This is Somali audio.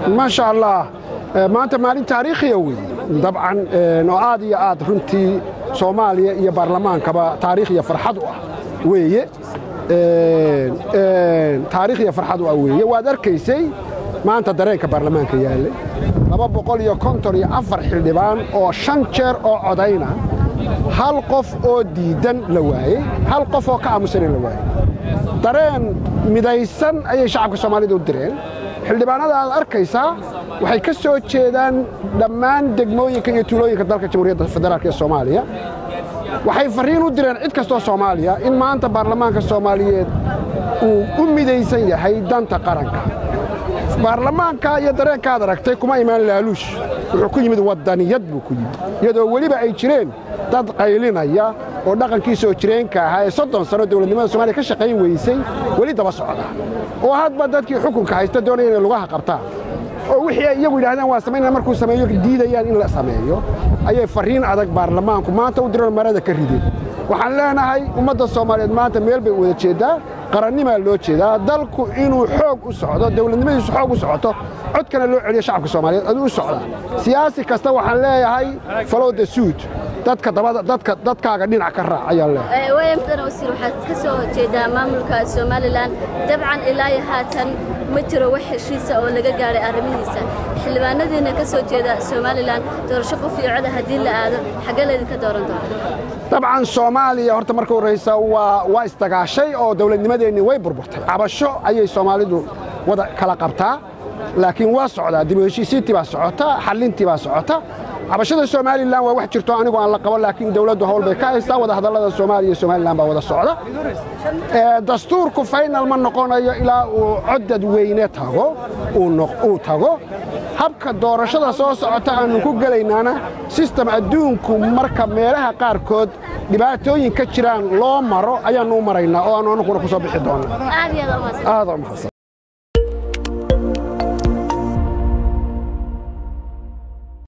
maasha allah maanta maalin taariikhiya wey dabcan oo aad iyo aad runtii soomaaliya iyo baarlamaankaba taariikh iyo farxad u ah weeye taariikh iyo farxad u ah weeye waad arkaysay maanta dareenka baarlamaanka yaallay laba boqol iyo konton iyo afar xildhibaan oo shan jeer oo codayna hal qof oo diiddan la waayey hal qof oo ka aamusana la waayey dareen midaysan ayay shacabka soomaalida u direen xildhibaanada aad arkaysaa waxay ka soo jeedaan dhammaan degmooyinka iyo tuulooyinka dalka jamhuuriyadda federaalk ee soomaaliya waxay farriin u direen cid kastoo soomaaliya in maanta baarlamaanka soomaaliyeed uu u midaysan yahay danta qaranka baarlamaanka iyo dareenkaad aragtay kuma imaan laaluush wuxuu ku yimid waddaniyad buu ku yimid iyadoo weliba ay jireen dad qaylinaya oo dhaqankii soo jireenka ahaa ee soddon sano dowladnimada somaaliya ka shaqayn weysay weli daba socda oo hadba dadkii xukunka haysta doonaya inay lugaha qabtaan oo wixii ay iyagu yidhahdeen waa samaynaa markuu sameeyo diidayaan in la sameeyo ayay farriin adag baarlamaanku maanta u direen marada ka rideen waxaan leenahay ummadda soomaaliyeed maanta meel bay wada jeeddaa qarannimaa loo jeedaa dalku inuu xoog u socdo dowladnimadiisu xoog u socoto codkana loo celiyo shacabka soomaaliyeed aduu u socdaa siyaasi kasta waxaan leeyahay follow the suit dadka dabada dadka dadkaaga dhinac ka raac ayaan leeyahay waaya mudan wasiir waxaad ka soo jeedaa maamulka somalilan dabcan ilaa iyo haatan ma jiro wax heshiisa oo laga gaadhay arrimihiisa xildhibaanadiina ka soo jeeda somalilan doorasho qof iyo coda haddii la aado xaggee laydinka dooran doona dabcan soomaaliya horta marka horraysa waa waa isdagaashay oo dowladnimadeennii way burburtay cabasho ayay soomaalidu wada kala qabtaa laakiin waa socdaa dib u heshiisiintii baa socota xallintii baa socota cabashada somalilan waa wax jirto anigu aan la qabo laakiin dowladdu hawl bay ka haystaa wadahadallada soomaaliya iyo somalilan baa wada socda dastuurku faynal ma noqonayo ilaa uu cod dadweyne tago uu tago habka doorashada soo socota aannu ku gelaynaana sistem adduunku marka meelaha qaarkood dhibaatooyin ka jiraan loo maro ayaannu u maraynaa oo aannu annaguna ku soo bixi doonnaa aad iyo aad u mahadsan aad u mahadsan